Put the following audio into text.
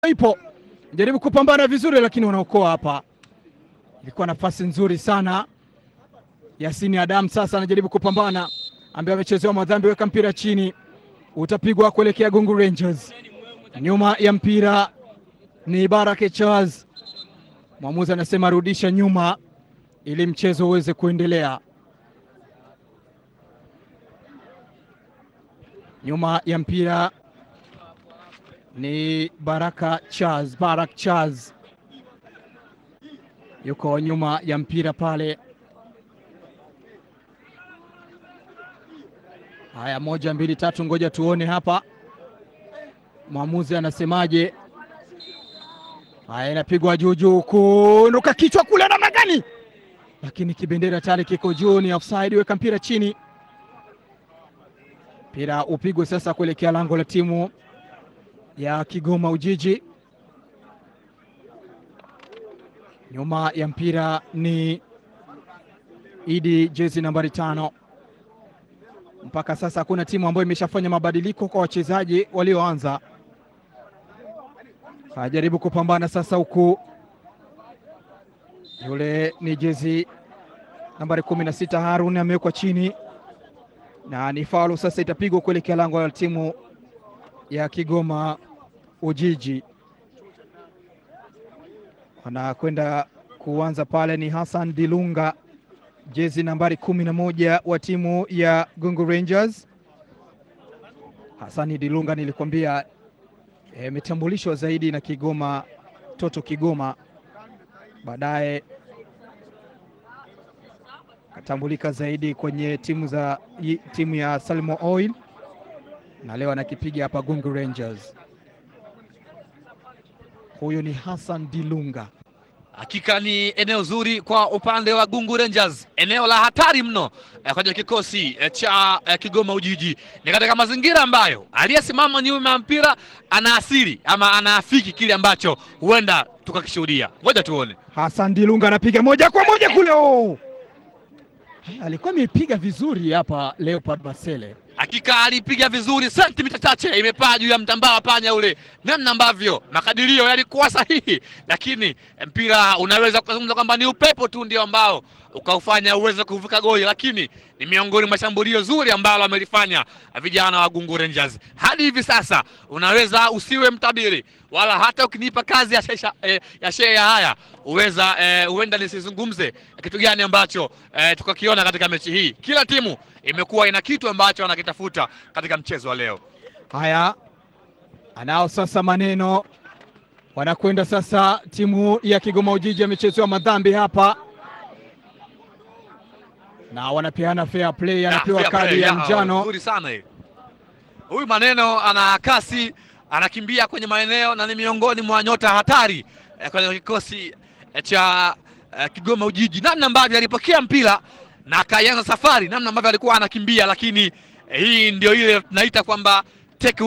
ipo jaribu kupambana vizuri, lakini wanaokoa hapa. Ilikuwa nafasi nzuri sana. Yasini Adam sasa anajaribu kupambana, ambaye amechezewa madhambi, weka mpira chini, utapigwa kuelekea Gungu Rangers. Nyuma ya mpira ni Baraka Charles, mwamuzi anasema rudisha nyuma ili mchezo uweze kuendelea. Nyuma ya mpira ni Baraka Charles, Barak Charles yuko nyuma ya mpira pale. Haya, moja mbili tatu, ngoja tuone hapa mwamuzi anasemaje. Haya, inapigwa juu juu, kunuka kichwa kule, namna gani? Lakini kibendera tayari kiko juu, ni offside. Weka mpira chini, mpira upigwe sasa kuelekea lango la timu ya Kigoma Ujiji. Nyuma ya mpira ni Idi, jezi nambari tano. Mpaka sasa hakuna timu ambayo imeshafanya mabadiliko kwa wachezaji walioanza. Ajaribu kupambana sasa, huku yule ni jezi nambari kumi na sita Harun amewekwa chini na ni faulu sasa, itapigwa kuelekea lango la timu ya Kigoma Ujiji. Wanakwenda kuanza pale ni Hassan Dilunga, jezi nambari kumi na moja wa timu ya Gungu Rangers. Hassan Dilunga nilikwambia imetambulishwa e, zaidi na Kigoma Toto Kigoma, baadaye katambulika zaidi kwenye timu za timu ya Salmo Oil na leo anakipiga hapa Gungu Rangers. Huyu ni Hassan Dilunga. Hakika ni eneo zuri kwa upande wa Gungu Rangers, eneo la hatari mno eh, kwenye kikosi eh, cha eh, Kigoma Ujiji. Ni katika mazingira ambayo aliyesimama nyuma ya mpira anaasiri ama anaafiki kile ambacho huenda tukakishuhudia. Ngoja tuone. Hassan Dilunga anapiga moja kwa moja kule. Oh, alikuwa amepiga vizuri hapa Leopard Basele hakika alipiga vizuri, sentimita chache imepaa juu ya mtambaa panya ule, namna ambavyo makadirio yalikuwa sahihi, lakini mpira unaweza kuzungumza kwamba ni upepo tu ndio ambao ukaufanya uweze kuvuka goli, lakini ni miongoni mwa shambulio zuri ambalo amelifanya vijana wa Gungu Rangers. Hadi hivi sasa unaweza usiwe mtabiri wala hata ukinipa kazi ya shea eh, ya shea ya haya uweza huenda eh, nisizungumze kitu gani ambacho eh, tukakiona katika mechi hii. Kila timu imekuwa ina kitu ambacho wanakitafuta katika mchezo wa leo. Haya, anao sasa maneno, wanakwenda sasa. Timu ya Kigoma Ujiji amechezewa madhambi hapa na wanapeana fair play, anapewa kadi ya njano. Nzuri sana hii. Huyu maneno ana kasi, anakimbia kwenye maeneo na ni miongoni mwa nyota hatari eh, kwenye kikosi eh, cha eh, Kigoma Ujiji, namna ambavyo alipokea mpira na akaianza safari, namna ambavyo alikuwa anakimbia, lakini eh, hii ndio ile tunaita kwamba